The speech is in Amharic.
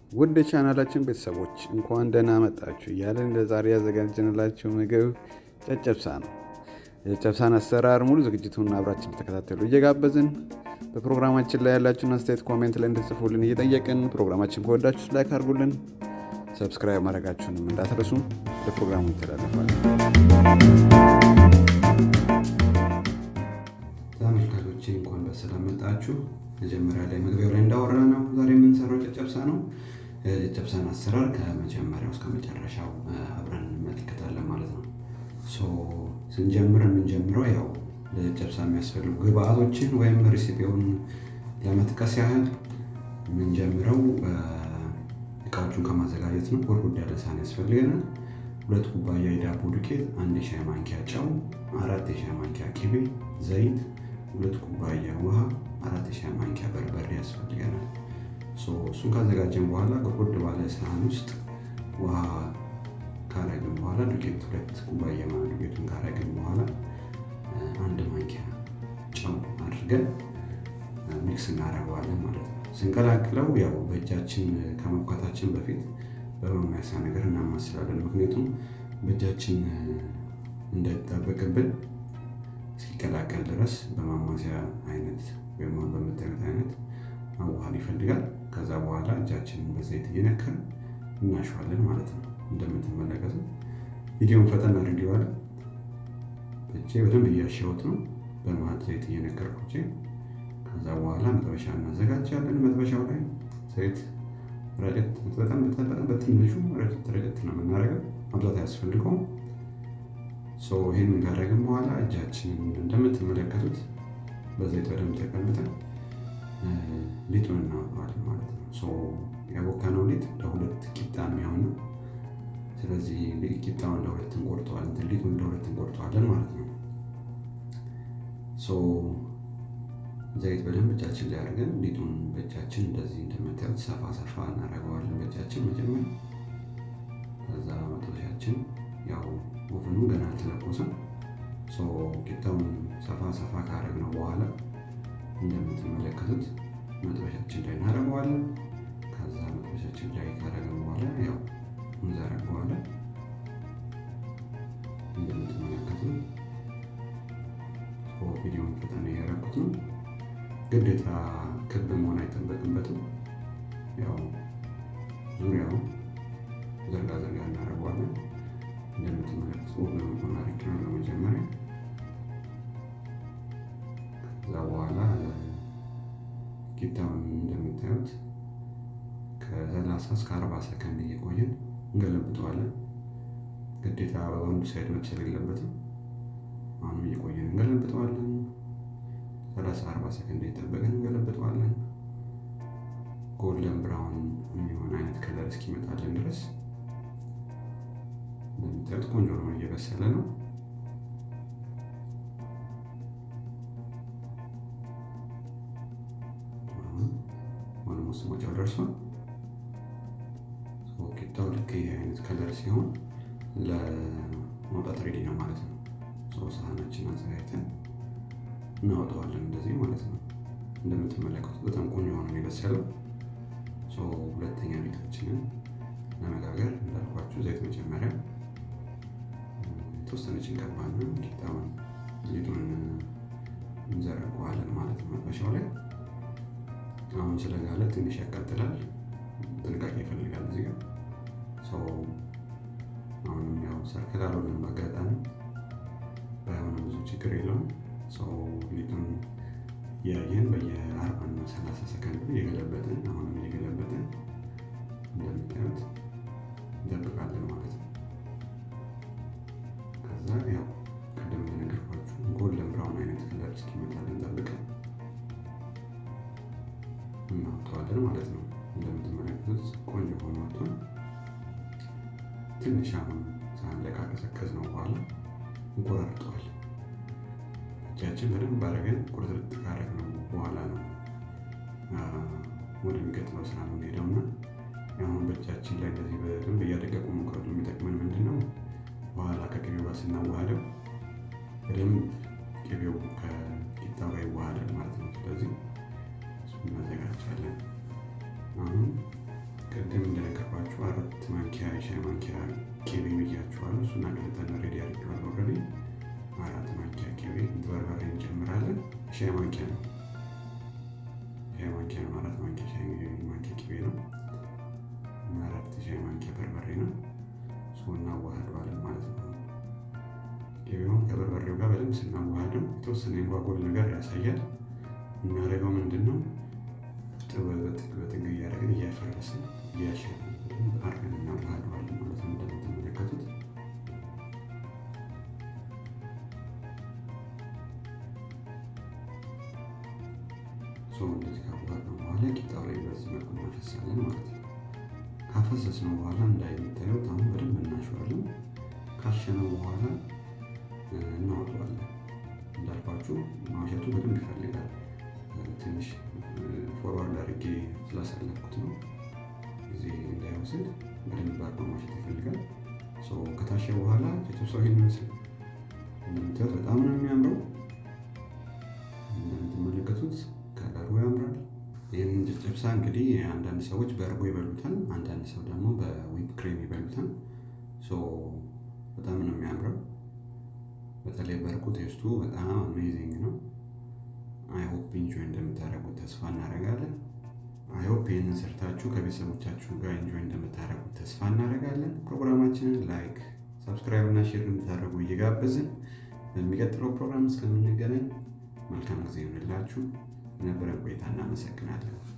ውድ ቻናላችን ቤተሰቦች እንኳን ደህና መጣችሁ እያለን ለዛሬ ያዘጋጀንላችሁ ምግብ ጨጨብሳ ነው። የጨጨብሳን አሰራር ሙሉ ዝግጅቱን አብራችን ተከታተሉ እየጋበዝን በፕሮግራማችን ላይ ያላችሁን አስተያየት ኮሜንት ላይ እንድትጽፉልን እየጠየቅን ፕሮግራማችን ከወዳችሁ ላይክ አድርጉልን፣ ሰብስክራይብ ማድረጋችሁንም እንዳትረሱ። ለፕሮግራሙ ይተላለፋል። ተመልካቾቼ እንኳን በሰላም መጣችሁ። መጀመሪያ ላይ መግቢያው ላይ እንዳወራ ነው ዛሬ የምንሰራው ጨጨብሳ ነው። የጨጨብሳን አሰራር ከመጀመሪያው እስከ መጨረሻው አብረን እንመለከታለን ማለት ነው። ሶ ስንጀምር የምንጀምረው ያው ለጨጨብሳ የሚያስፈልጉ ግብአቶችን ወይም ሬሲፒውን ለመጥቀስ ያህል የምንጀምረው እቃዎቹን ከማዘጋጀት ነው። ጎድጎድ ያለ ሳህን ያስፈልገናል። ሁለት ኩባያ የዳቦ ዱቄት፣ አንድ የሻይ ማንኪያ ጨው፣ አራት የሻይ ማንኪያ ቅቤ፣ ዘይት፣ ሁለት ኩባያ ውሃ፣ አራት የሻይ ማንኪያ በርበሬ ያስፈልገናል። እሱን ካዘጋጀን በኋላ ጎድጎድ ባለ ሳህን ውስጥ ውሃ ካረግን በኋላ ዱቄት ሁለት ኩባያ ማለት ዱቄቱን ካረግን በኋላ አንድ ማንኪያ ጨው አድርገን ሚክስ እናደርገዋለን ማለት ነው። ስንቀላቅለው ያው በእጃችን ከመብኳታችን በፊት በማማሰያ ነገር እናማስላለን። ምክንያቱም በእጃችን እንዳይጣበቅብን እስኪቀላቀል ድረስ በማማሰያ አይነት ወይም በምታዩት አይነት ማዋሃድ ይፈልጋል። ከዛ በኋላ እጃችንን በዘይት እየነከርን እናሸዋለን ማለት ነው። እንደምትመለከቱ ቪዲዮን ፈጠን አድርጌዋለሁ። እጄ በደንብ እያሸሁት ነው፣ በመሀል ዘይት እየነከርኩ እጄ። ከዛ በኋላ መጥበሻ እናዘጋጃለን። መጥበሻው ላይ ዘይት ረጨት በጣም በትንሹ ረጨት ረጨት ነው የምናደርገው፣ ማብዛት አያስፈልገውም። ይህንን ካደረግን በኋላ እጃችንን እንደምትመለከቱት በዘይት በደንብ ተቀምጠን ሊጡን እናወጣዋለን ማለት ነው። ያቦካነው ሊጥ ለሁለት ቂጣ የሚሆን ነው። ስለዚህ ቂጣውን ለሁለት እንቆርጠዋለን፣ ሊጡን ለሁለት እንቆርጠዋለን ማለት ነው። ዘይት በደንብ እጃችን ላይ አድርገን ሊጡን በእጃችን እንደዚህ እንደምታዩት ሰፋ ሰፋ እናደርገዋለን በእጃችን መጀመሪያ። ከዛ መጥበሻችን ያው ኦቨኑ ገና አልተለኮሰም። ቂጣውን ሰፋ ሰፋ ካደረግነው በኋላ እንደምትመለከቱት መጥበሻችን ላይ እናደርገዋለን። ከዛ መጥበሻችን ላይ ካደረግን በኋላ ያው እንዘረገዋለን። እንደምትመለከቱት ቪዲዮን ፈጠን ያደረኩት ነው። ግዴታ ክብ መሆን አይጠበቅበትም። ያው ዙሪያው ዘርጋ ዘርጋ እናደርገዋለን። እንደምትመለከቱት ኦቨን መሆን አሪፍ ነው ለመጀመሪያ። ከዛ በኋላ ቂጣውን እንደምታዩት ከሰላሳ እስከ አርባ ሰከንድ እየቆየን እንገለብጠዋለን። ግዴታ በአንዱ ሳይድ መብሰል የለበትም። አሁንም እየቆየን እንገለብጠዋለን። ሰላሳ አርባ ሰከንድ እየጠበቅን እንገለብጠዋለን። ጎልደን ብራውን የሚሆን አይነት ከለር እስኪመጣልን ድረስ እንደምታዩት ቆንጆ ነው፣ እየበሰለ ነው። ኦልሞስት መጫው ደርሷል። ቂጣው ልክ ይህ አይነት ከለር ሲሆን ለመውጣት ሬዲ ነው ማለት ነው። ሳህናችን አዘጋጅተን እናወጣዋለን እንደዚህ ማለት ነው። እንደምትመለከቱት በጣም ቆንጆ ሆኖ የበሰለው። ሁለተኛ ሊጣችንን ለመጋገር እንዳልኳችሁ ዘይት መጀመሪያ የተወሰነች እንቀባለን። ቂጣውን ሊጡን እንዘረገዋለን ማለት ነው መጥበሻው ላይ አሁን ስለጋለ ትንሽ ያቃጥላል፣ ጥንቃቄ ይፈልጋል። እዚህ ጋር ሰው አሁንም ያው ሰርክል አልሆነም በአጋጣሚ ባይሆንም ብዙ ችግር የለውም። ሰው ሊጡን እያየን በየአርባ እና ሰላሳ ሰከንዱ እየገለበጥን አሁንም እየገለበጥን እንደምታዩት እንጠብቃለን ማለት ነው። ከዛ ያው ቅድም እንደነገርኳችሁ ጎልደን ብራውን አይነት ከለር እስኪመጣልን ጠብቀን እናወጣዋለን ማለት ነው። እንደምትመለከቱት ቆንጆ ሆኖ ወጥቷል። ትንሽ አሁን ሳህን ላይ ካቀዘቀዝ ነው በኋላ እንቆራርጠዋል። እጃችን በደንብ አድርገን ቁርጥርጥ ካደረግነው በኋላ ነው ወደሚቀጥለው ስራ የምንሄደው እና አሁን በእጃችን ላይ እንደዚህ በደንብ እያደቀቁ መቁረጡ የሚጠቅመን ምንድን ነው? በኋላ ከቅቤው ጋር ስናዋሃደው በደንብ ቅቤው ከቂጣው ጋር ይዋሃዳል ማለት ነው። ስለዚህ እናዘጋጃለን። አሁን ቅድም እንደነገርኳችሁ አራት ማንኪያ የሻይ ማንኪያ ቂቤ ብያችኋለሁ። እሱን አቅልጠን ሬዲ አድርጌዋለሁ። ኦልሬዲ አራት ማንኪያ ቂቤ በርበሬ እንጨምራለን። ሻይ ማንኪያ ነው ሻይ ማንኪያ ነው። አራት ማንኪያ ሻይ ማንኪያ ቂቤ ነው። አራት ሻይ ማንኪያ በርበሬ ነው። እሱ እናዋህደዋለን ማለት ነው። ቂቤውን ከበርበሬው ጋር በደንብ ስናዋህደው የተወሰነ የጓጎል ነገር ያሳያል። የምናደርገው ምንድን ነው? በጥግ እያደረግን እያፈረስን እያሸን አድርገን እናዋህደዋለን ማለት ነው። እንደምትመለከቱት ሰው እንደዚህ ካዋሃድነው በኋላ ቂጣው ላይ በዚህ መልኩ እናፈሳለን ማለት ነው። ካፈሰስነው በኋላ እንዳይታዩት አሁን በደንብ እናሸዋለን። ካሸነው በኋላ እናወጣዋለን። እንዳልኳችሁ ማሸቱ በደንብ ይፈልጋል። ትንሽ ፎርዋርድ አድርጌ ስላሳለፍኩት ነው። ጊዜ እንዳይወስድ በደንብ አድርጎ ማሸት ይፈልጋል። ከታሸ በኋላ ጨጨብሳው ይህን ይመስል እንደምታዩት በጣም ነው የሚያምረው። እንደምትመለከቱት ከለሩ ያምራል። ይህንን ጨጨብሳ እንግዲህ አንዳንድ ሰዎች በእርጎ ይበሉታል፣ አንዳንድ ሰው ደግሞ በዊፕ ክሬም ይበሉታል። በጣም ነው የሚያምረው። በተለይ በእርጎ ቴስቱ በጣም አሜዚንግ ነው። አይሆፕ ኢንጆይ እንደምታደርጉት ተስፋ እናደርጋለን። አይሆፕ ይህንን ሰርታችሁ ከቤተሰቦቻችሁ ጋር ኢንጆይ እንደምታደርጉት ተስፋ እናደርጋለን። ፕሮግራማችንን ላይክ፣ ሰብስክራይብ እና ሼር እንድታደርጉ እየጋበዝን በሚቀጥለው ፕሮግራም እስከምንገናኝ መልካም ጊዜ ይሆንላችሁ። የነበረን ቆይታ እናመሰግናለን።